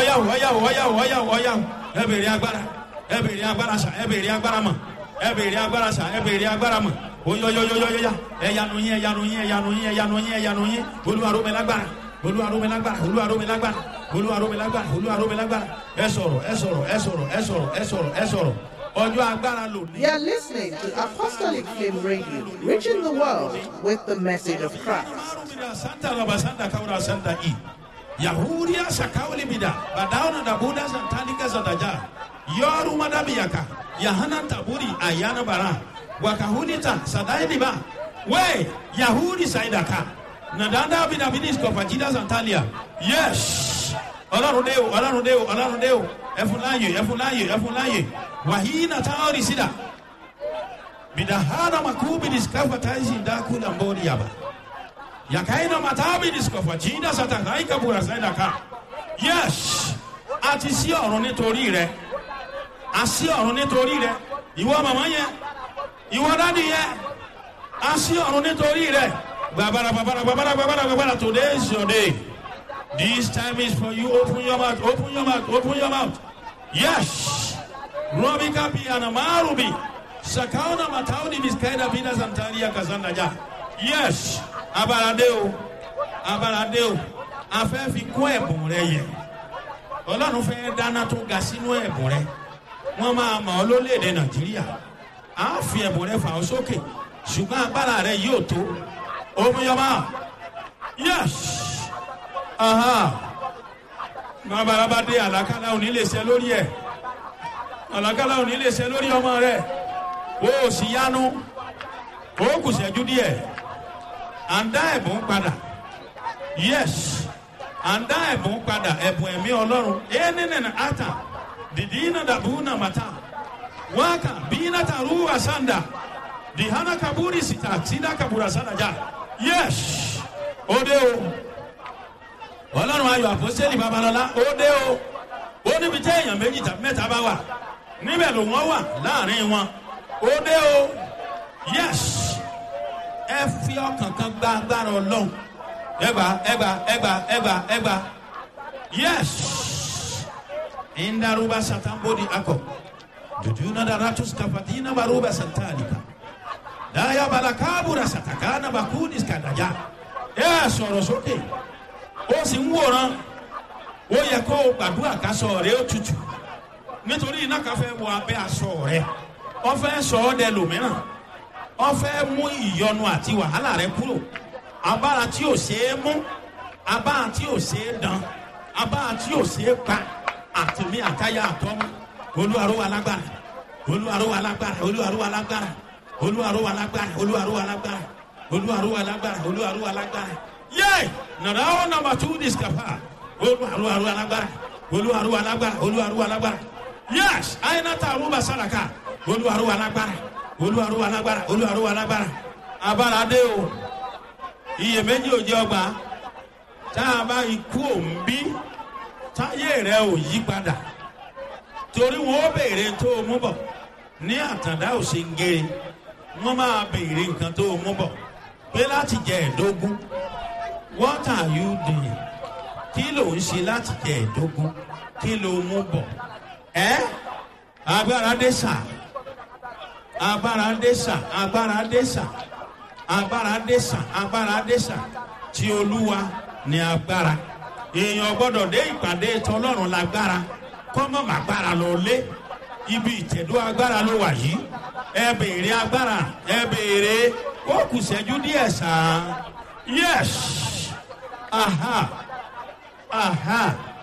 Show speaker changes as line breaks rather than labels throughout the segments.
ọ̀yàwó ọ̀yàwó ọ̀yàwó ọ̀yàwó ọ̀yàwó ẹ bèrè agbára ẹ bèrè agbára sà ẹ bèrè agbára mọ̀ ẹ bèrè agbára sà ẹ bèrè agbára mọ̀ oyoyoyoyoya ẹyanu yín ẹyanu yín ẹyanu yín ẹyanu yín ẹyanu yín olúwarome lágbára olúwarome lágbára olúwarome lágbára olúwarome lágbára olúwarome lágbára ẹ sọ̀rọ̀ ẹ sọ̀rọ̀ ẹ sọ̀rọ̀ ẹ sọ̀rọ̀ ẹ sọ̀rọ̀ ẹ sọ̀rọ̀ ọjọ́ agbára lòní.
You are listening to Apostolic Flame Radio, reaching the world with the message of Christ.
Santa Raba Santa Kaura Santa I. Yahuria Sakauli Bida, Badauna da Buddha Santalika Zadaja, Yoru Madabiyaka, Yahana Taburi, Ayana Bara, Wakahunita, Sadaidiba, We, Yahudi Saidaka, Nadanda Bidabidis Kofajida Santalia. Yes. Ọlọ́run dé o, ọlọ́run dé o, ọlọ́run dé o, ẹfun láàyè, ẹfun láàyè, ẹfun láàyè, wàhíì nàta ọ̀rì sídà. Bidahana makubi diskafa taisi ndakula mbori yaba yakaina matabi disikofa jinda satakaika burasaida ka yes a ti sí ọ̀run nítorí rẹ a sí ọ̀run nítorí rẹ ìwọ màmá yẹn ìwọ dádì yẹn a sí ọ̀run nítorí rẹ gbàbàrà gbàbàrà gbàbàrà gbàbàrà gbàbàrà today is your day this time is for you open your mouth open your mouth open your mouth yes robi kapi anamarubi sakauna matauni miskaida bina santaria kazanda ja yes abalade o abalade o a fẹ́ fi kún ẹ̀bùn rẹ yẹ ọlọ́run fẹ́ dáná tó ga sínú ẹ̀bùn rẹ wọ́n máa mọ̀ ọ́ lólèdè nàìjíríà a fi ẹ̀bùn rẹ fà ọ́ sókè ṣùgbọ́n agbára rẹ yóò tó omiyọba yes babalaba dé àlàkálà òní lè ṣe lórí ẹ àlàkálà òní lè ṣe lórí ọmọ rẹ o ò sì yánu o kù ṣẹ́jú díẹ̀ à ń dá ẹ̀bùn padà yes à ń dá ẹ̀bùn padà ẹ̀bùn ẹ̀mí ọlọ́run ẹ̀ẹ́nìnìnà ata dìdí iná dàbú nà màtá wákà bí iná ta rú àsánda dìhánà kaburi sita sídà kabura sádàjà yes ó dé o ọlọ́run ayọ̀ àpọ́sẹ́lì babalọ́lá ó dé o ó níbi tẹ́ èèyàn méjì tàbí mẹ́ta bá wà níbẹ̀ ló wọ́n wà láàrin wọn ó dé o yes ẹ fi ọkàn kan gba agbára ọlọ́run ẹgbà ẹgbà ẹgbà ẹgbà ẹgbà yes indaruba satambodi akọ jujuna daratus kafatina baruba santalika daya balakabura satakana bakudis kadaja ẹ sọ̀rọ̀ sókè ó sì ń wòran ó yẹ kó o gbàdúrà kásọ rẹ ó tutù nítorí iná kan fẹ́ wọ abẹ́ aṣọ rẹ wọ́n fẹ́ sọ ọ́ dẹ lòmíràn wọ́n fẹ́ mú ìyọnu àti wàhálà rẹ kúrò abára tí ò ṣeé mú abára tí ò ṣeé dán abára tí ò ṣeé pa àtìmí àtayá àtọ́mú olúwarúwa lágbára olúwarúwa lágbára olúwarúwa lágbára olúwarúwa lágbára olúwarúwa lágbára olúwarúwa lágbára olúwarúwa lágbára yé nàrà ó nàmbà tú discapa olúwarúwa lágbára olúwarúwa lágbára olúwarúwa lágbára yés àyìnàtà àrùbà sàràkà olúwarúwa lágbára olúwarúwa lágbára olúwarúwa lágbára abára dé o iyèméjì ò jẹ ọgbà tá a bá ikú òǹbí táyé rẹ ò yí padà torí wọn ó béèrè tó o mú bọ ní àtàndá ò ṣe ń gé wọn máa béèrè nǹkan tó o mú bọ pé láti jẹ ẹdógún what are you doing kí ló ń ṣe láti jẹ ẹdógún kí ló mú bọ ẹ agbára dé sáà agbára dẹ́sà agbára dẹ́sà agbára dẹ́sà agbára dẹ́sà tí olúwa ní agbára èèyàn gbọ́dọ̀ dé ìpàdé tọlọ́run lágbára kọ́mọ́ màgbára lọ lé ibi ìtẹ̀dó agbára ló wà yìí ẹ béèrè agbára ẹ béèrè ó kù sẹ́jú díẹ̀ sàn yes aha aha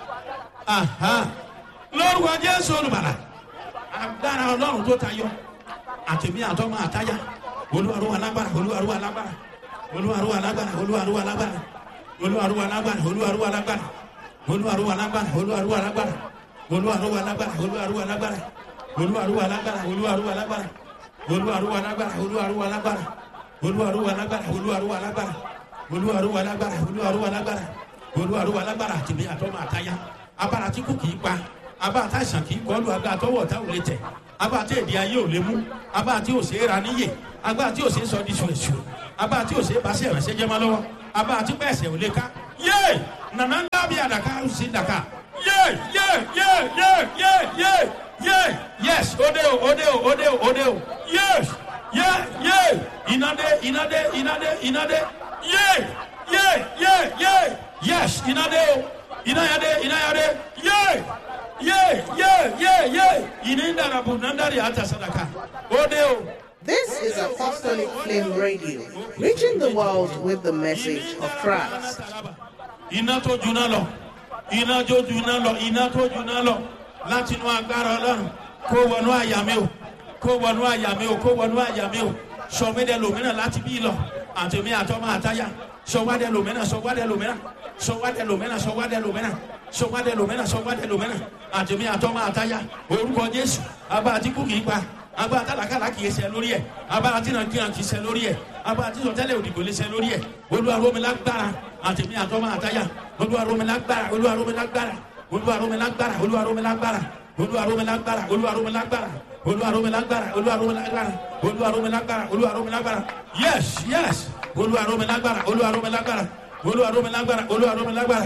aha lórúkọ jésù olùbàlà agbára ọlọ́run tó tayọ àtẹ̀mí àtọ́mọ àtáyà olúwarúwa lágbára olúwarúwa lágbára olúwarúwa lágbára olúwarúwa lágbára olúwarúwa lágbára olúwarúwa lágbára olúwarúwa lágbára olúwarúwa lágbára olúwarúwa lágbára olúwarúwa lágbára olúwarúwa lágbára olúwarúwa lágbára olúwarúwa lágbára olúwarúwa lágbára olúwarúwa lágbára olúwarúwa lágbára olúwarúwa lágbára olúwarúwa lágbára olúwarúwa lágbára àtẹ̀mí àtọ́mọ àtáyà abára tí kò kì í pa abá àtàṣàn kì í kọlu agbá àtọwọ́ ọ̀tá ò lè tẹ̀ abá àti èdè ayé ò lè mú abá àti òsè é ra níyè abá àti òsè é sọ di ṣùṣù abá àti òsè é basẹ́ ìrẹsẹ́ jẹ́ máa lọ́wọ́ abá àti pẹ́ẹ́sẹ̀ ò lè ká yé nànà ń dábì àdàkà ó sì dàkà yé yeah, yeah, yeah, yeah, yeah, yeah. Yes, ode o, ode o, ode o, ode o. Yes, yeah, yeah. Inade, inade, inade, inade. Yeah, yeah, yeah, yeah. Yes, inade o. Inayade, inayade. Yeah, yeah, yeah, yeah, yeah. Ininda rabu nandari ata sadaka. Ode o.
This is Apostolic Flame Radio, reaching the world with the message of Christ.
iná tó juná lọ iná tó juná lọ iná tó juná lọ láti inú agbára ọlọ́run kó wọnú àyà mi o kó wọnú àyà mi o kó wọnú àyà mi o sọmídẹ lòmínà láti bí lọ àtẹmí àtọmọ àtayá sọwádẹ lòmínà sọwádẹ lòmínà sọwádẹ lòmínà sọwádẹ lòmínà sọwádẹ lòmínà sọwádẹ lòmínà àtẹmí àtọmọ àtayá orúkọ jésù abá àtìkú kì í pa abá àtàlàkàlà kì í ṣe lórí ẹ abá àtìnàkìnà kì í ṣe lórí ẹ abá àtìsọtẹlẹ òdìgbò lè ṣe lórí ẹ olúwaromilágbára àtẹmí àtọmọ àtayá olúwaromilágbára olúwaromilágbára olúwaromilágbára olúwaromilágbára olúwaromilágbára olúwaromilágbára olúwaromilágbára olúwaromilágbára olúwaromilágbára olúwaromilágbára yes yes olúwaromilágbára olúwaromilágbára olúwaromilágbára olúwaromilágbára.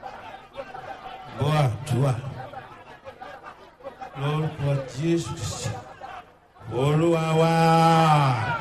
bọ́à dùà lórúkọ jésù olúwa wá.